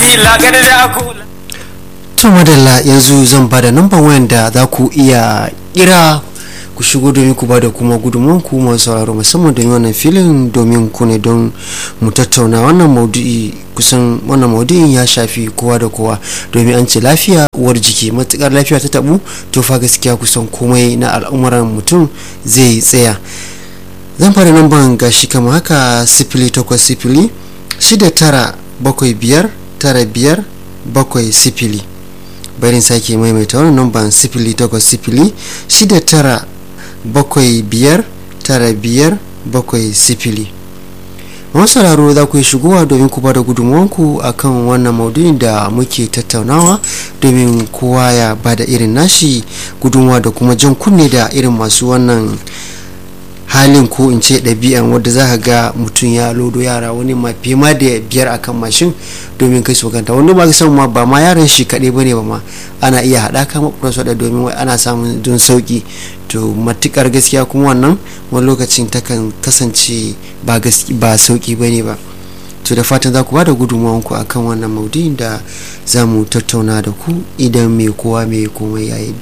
lagar da kula to madalla yanzu zan ba da namban wayan da za ku iya kira ku shigo domin ku ba da kuma gudunmuwan ku masu sauraro musamman don wannan filin domin ku ne don mu tattauna wannan maudu'i kusan wannan maudu'in ya shafi kowa da kowa domin an ce lafiya uwar jiki matukar lafiya ta tabu to fa gaskiya kusan komai na al'umuran mutum zai tsaya zan fara namban gashi kama haka sifili takwas sifili shida tara bakwai biyar tara biyar bakwai sifili barin sake maimaita wannan namban sifili takwas sifili shida tara bakwai biyar tara biyar bakwai sifili sauraro za ku yi shigowa domin ku bada gudunmuwanku a kan wannan maudu'in da muke tattaunawa domin kowa ya bada irin nashi gudunmuwa da kuma jan kunne da irin masu wannan halin ko in ce ɗabi'an wadda za ka ga mutum ya lodo yara wani ma fiye ma da biyar akan mashin domin kai su kanta wani ba san ma ba ma yaran shi kaɗai bane ba ma ana iya haɗa ka makudan su da domin wai ana samun don sauki to matukar gaskiya kuma wannan wani lokacin takan kasance ba ba sauki bane ba to da fatan za ku ba da gudunmawanku akan wannan maudu'in da za mu tattauna da ku idan mai kowa mai komai yayi